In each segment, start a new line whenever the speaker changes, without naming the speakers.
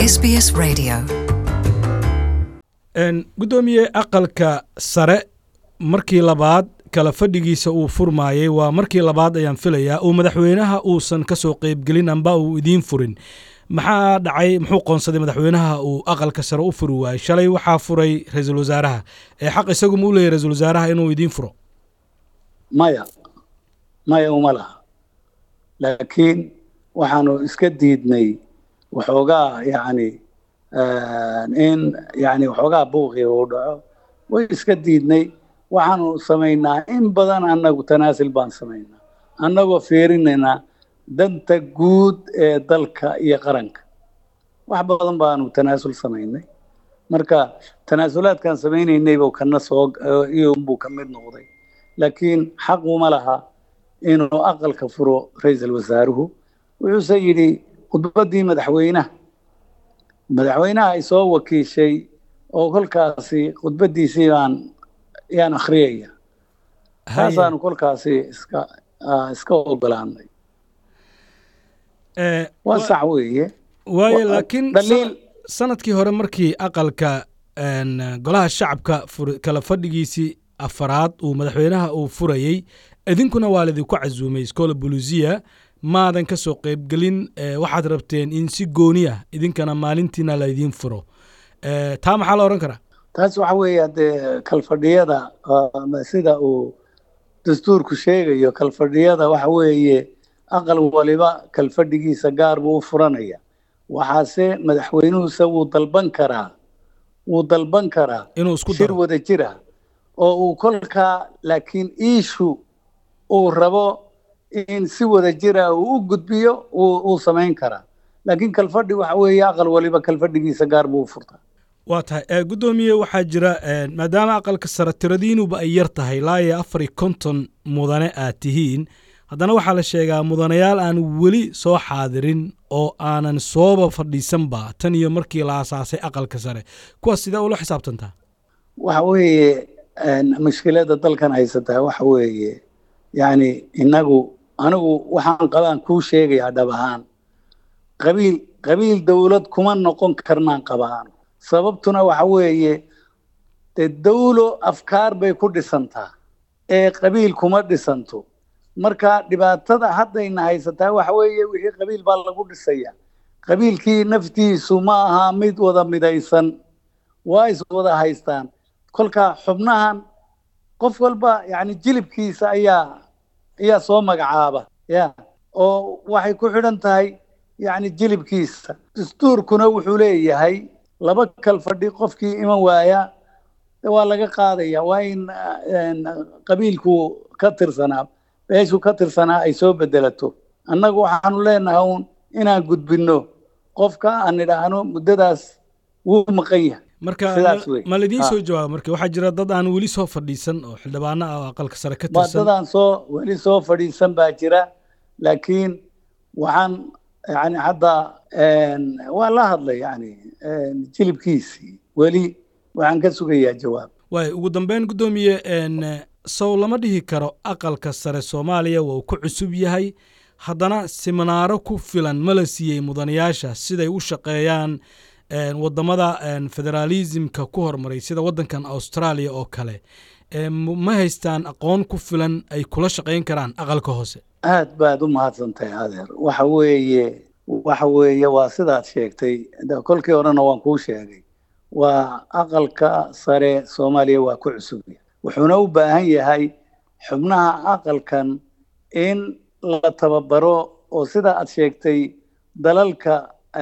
SBS Radio.
gudoomiye aqalka sare markii labaad kala fadhigiisa uu furmaayey waa markii labaad ayaan filayaa uu madaxweynaha uusan ka soo qeybgelin amba uu idiin furin maxaa dhacay muxuu qoonsaday madaxweynaha uu aqalka sare u furi waayey shalay waxaa furay ra-iisul wasaaraha ee xaq isagu ma u leeyahy ra-isul wasaaraha inuu idiin furo
maya maya uma laha laakiin waxaanu iska diidnay waxoogaa yacni in yani waxoogaa buuqi uu dhaco way iska diidnay waxaanu samaynaa in badan annagu tanaasil baan samaynaa annagoo fiirinaynaa danta guud ee dalka iyo qaranka wax badan baanu tanaasul samaynay marka tanaasulaadkaan samaynaynay buu kana soo iyunbuu ka mid noqday laakiin xaq uma laha inuu aqalka furo ra-iisul wasaaruhu wuxuuse yidhi khudbaddii madaxweynaha madaxweynaha ay soo wakiishay oo kolkaasi khudbaddiisii baan yaan akhriyaya taasaanu kolkaasi iska iska ogolaanay waa sax weeye
waayo laakiin
dhaliil
sanadkii hore markii aqalka golaha shacabka kala fadhigiisii afaraad uu madaxweynaha uu furayey idinkuna waa laidinku casuumay scola bolusia maadan ka soo qeybgelin waxaad rabteen in si gooni ah idinkana maalintiina laydiin furo taa maxaa la odhan karaa
taas waxa weeye dee kalfadhiyada sida uu dastuurku sheegayo kalfadhiyada waxa weeye aqal waliba kalfadhigiisa gaar buu u furanaya waxaase madaxweynuhuse wuu dalban karaa wuu dalban karaa
inuu isku
shir
daro
wada jira oo uu kolkaa laakiin iishu uu rabo in si wada jira uu u gudbiyo uu samayn karaa laakiin kalfadhi waxa weeye aqal waliba kalfadhigiisa gaar buu u furtaa
waa tahay guddoomiye waxaa jira maadaama aqalka sare tiradiinuba ay yar tahay ilaa iyo afar iyo konton mudane aad tihiin haddana waxaa la sheegaa mudanayaal aan weli soo xaadirin oo aanan sooba fadhiisanba tan iyo markii la asaasay aqalka sare kuwaas sidee ula xisaabtantaa
waxa weeye mushkilada dalkan haysataa waxa weeye yacni innagu anigu waxaan qabaan kuu sheegayaa dhab ahaan qabiil qabiil dowlad kuma noqon karnaan qabaan sababtuna waxa weeye dee dawlo afkaar bay ku dhisantaa ee qabiil kuma dhisanto marka dhibaatada haddayna haysataa waxa weeye wixii qabiil baa lagu dhisaya qabiilkii naftiisu ma aha mid wada midaysan waa is wada haystaan kolkaa xubnahan qof walba yani jilibkiisa ayaa ayaa soo magacaaba ya oo waxay ku xidhan tahay yani jilibkiisa dastuurkuna wuxuu leeyahay laba kal fadhi qofkii iman waaya waa laga qaadaya waa in qabiilku ka tirsanaa meeshuu ka tirsanaa ay soo bedelato annagu waxaanu leenahay uun inaan gudbinno qofka aan nidhaahno muddadaas wuu maqan yahay
marka
Sidaas wey.
ma laidiin
Ha.
soo jawaaba marka waxaa jira dad aan weli soo fadhiisan oo xildhibaano ah oo aqalka sare ka
waa
tirsan
dadaan soo weli soo fadhiisan baa jira laakiin waxaan yani hadda waa la hadlay yani jilibkiisii weli waxaan ka sugayaa jawaab
waay ugu dambeyn guddoomiye n sow lama dhihi karo aqalka sare soomaaliya waa uu ku cusub yahay haddana siminaaro ku filan ma la siiyey mudanayaasha siday u shaqeeyaan n waddamada n federaalismka ku hormaray sida waddankan australia oo kale e, m- ma haystaan aqoon ku filan ay kula shaqayn karaan aqalka hoose
aad baad u mahadsantahay adeer waxa weeye waxa weeye waa sidaad sheegtay de kolkii horena waan kuu sheegay waa aqalka sare soomaaliya waa ku cusub yahay wuxuuna u baahan yahay xubnaha aqalkan in la tababaro oo sida aad sheegtay dalalka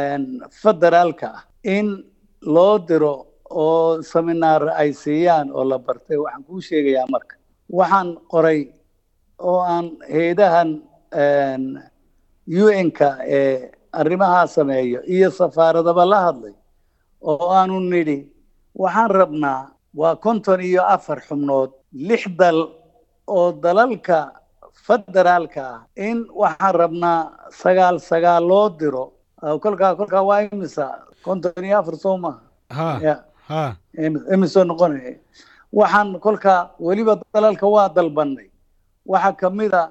federaalka ah in loo diro oo seminaar ay siiyaan oo la bartay waxaan kuu sheegayaa marka waxaan qoray oo aan heedahan un-ka ee arrimahaa sameeyo iyo safaaradaba la hadlay oo aanu nidhi waxaan rabnaa waa konton iyo afar xubnood lix dal oo dalalka federaalka ah in waxaan rabnaa sagaal sagaal loo diro Ah, kolkaa kolkaa waa imisa konton iyo afar soo maha
ha
ya
ha
imisoo noqonaya waxaan kolkaa weliba dalalka waa dalbanay waxaa ka mid a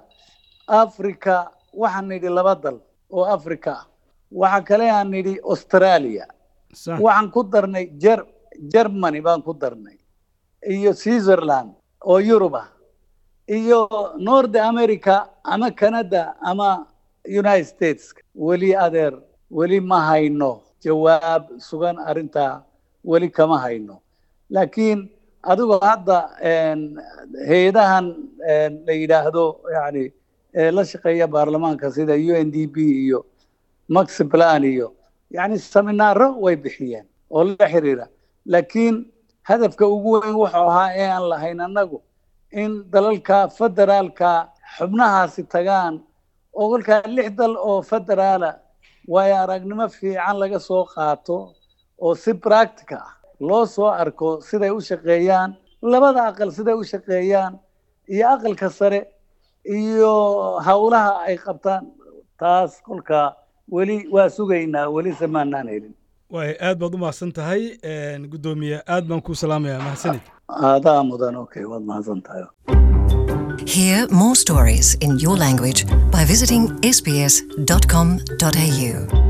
africa waxaan nidhi laba dal oo africa ah waxaa kale aan nidhi australia
sax
waxaan ku darnay ger germany baan ku darnay iyo switzerland oo yurub ah iyo north america ama canada ama united states weli adeer weli ma hayno jawaab sugan arrintaa weli kama hayno laakiin adigoo hadda een, hay-adahan een, la yidhaahdo yani ee la shaqeeya baarlamaanka sida u n d p iyo max plan iyo yani seminaaro way bixiyeen oo la xiriira laakiin hadafka ugu weyn wuxuu ahaa ee aan lahayn annagu in dalalka federaalka xubnahaasi tagaan oo kolkaa lix dal oo federaala waayo aragnimo fiican laga soo qaato oo si practica ah loo soo arko siday u shaqeeyaan labada aqal siday u shaqeeyaan iyo aqalka sare iyo howlaha ay qabtaan taas kolkaa weli waa sugaynaa weli se maanaan helin
waay aad baad u mahadsan tahay guddoomiye aad baan kuu salaamayaa mahadsanid
aadaa mudan okay waad mahadsan tahay
Hear more stories in your language by visiting sbs.com.au.